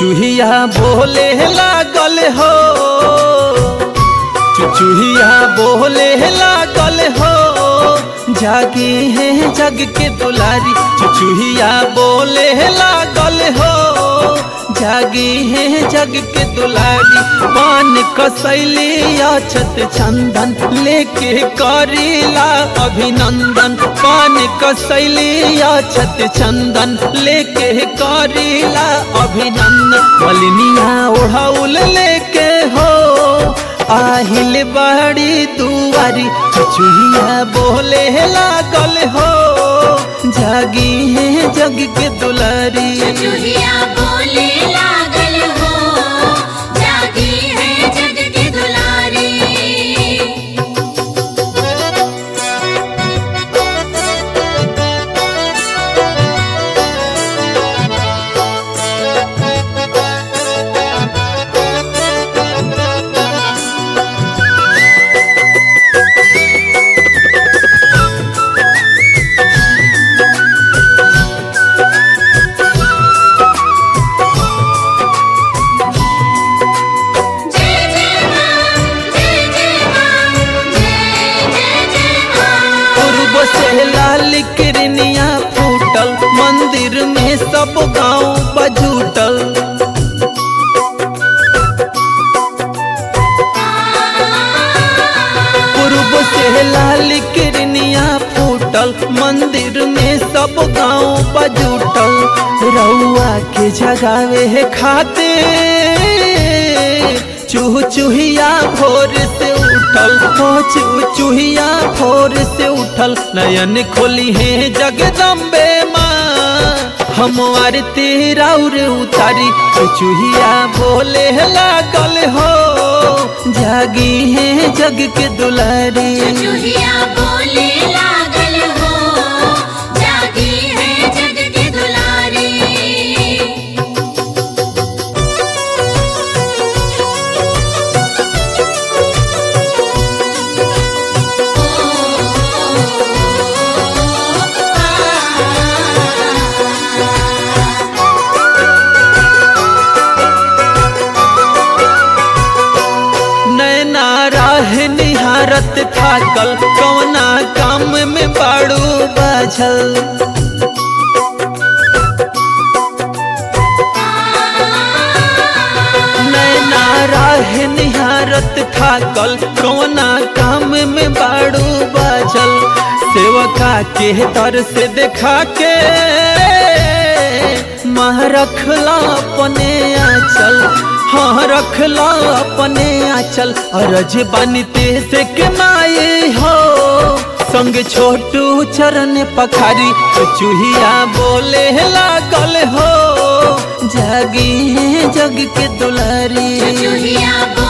चुचुहिया बोले लागल हो चुचुहिया बोले लागल हो जागे है जग के दुलारी चुचुहिया बोले लागल हो जागे है जग के दुलारी पान कसैली अछत चंदन लेके करीला अभिनंदन पान कसैली अछत चंदन लेके करीला अभिनंदन बलनिया ओढ़ाउल लेके हो आहिल बड़ी दुआरी चुचुहिया बोले लागल हो जागी है जग के दुलारी चुचुहिया बोले लागल हो जागी है जग की दुलारी जय जय मां जय जय मां जय जय जय मां पूर्व से लाल किरनिया फूटल मंदिर में सब गांव बजूटल पूर्व से लाल किरनिया फूटल मंदिर में सब गांव बजूटल रउआ के जगावे है खाते चूह चूहिया भोर से उठल हो चूह चूहिया भोर से उठल नयन खोली है जगदम्बे माँ हम आरती राउर उतारी चुचुहिया बोले लागल हो जागी है जग के दुलारी चुचुहिया बोले लागल हो जागी है जग की दुलारी नैना राह निहारत थाकल कौना काम में बाड़ू बाझल नैना राह निहारत थाकल कौना काम में बाड़ू बाझल सेवका के दर से देखा के माँ रखला अपने आंचल हाँ रखला अपने आंचल अरज बनते से के माए हो संग छोटू चरण पखारी चुहिया बोले लागल हो जागी है जग के दुलारी चुचुहिया